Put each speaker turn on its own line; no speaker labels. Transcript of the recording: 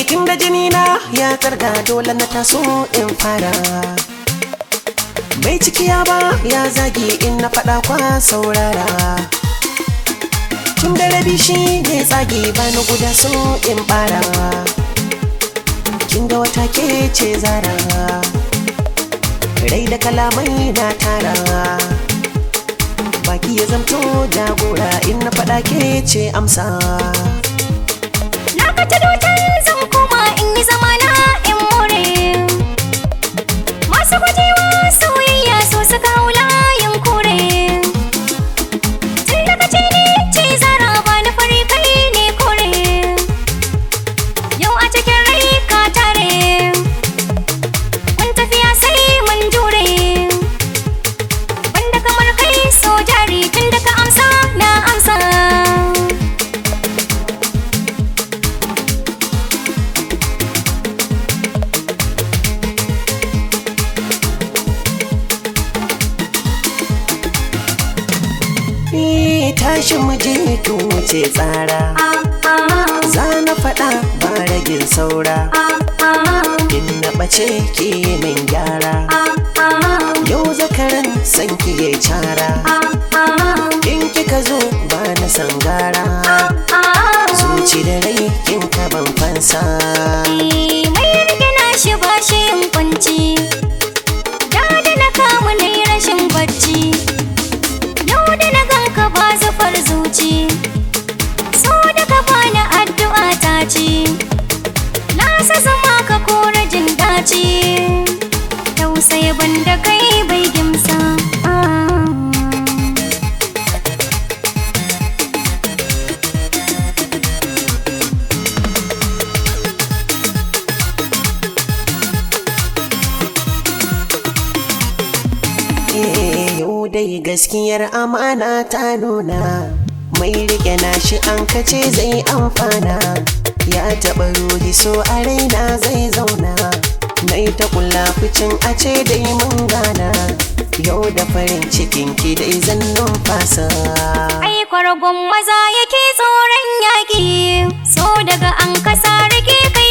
inda jini na ya karga dole na taso in fara bai cikiya ba ya zagi in na faɗa kwa saurara tun da rabi shi ne tsagi ba na guda so in bara kin ga wata ke ce zara rai da kalamai na tara baki ya zamto jagora in na faɗa ke ce amsa
Na ka ta dotar zan koma in yi zamana in more Masu gujewa soyayya so suka hau layin kore Tun daga ce ne ce zara ba na fari kai ne kore Yau a cikin rai ka tare Mun tafiya sai mun jure Banda kamar kai so jari tun da ka amsa na amsa
Eh, tashi mu je to wuce tsara za na faɗa ba ragin saura in na ɓace ki min gyara yau zakaran san ki ya cara in kika zo ba na sangara zuci da rai kin ka ban fansa
mai rike na shi ba shi yin kwanci da da na kamu na yi rashin bacci yau da na ganka ba zufar zuci so da ka bani addu'a ta ci na sa zama ka kora jin daci tausayi banda kai bai gimsa ah.
Eh, yau dai gaskiyar amana ta nuna mai rike na shi an kace zai amfana ya taɓa ruhi so a raina zai zauna nai ta kula ficin a ce dai mun gana yau da farin cikin ki dai zan numfasa
Ai kwargon maza yake tsoron yaƙi So daga an kasa rike kai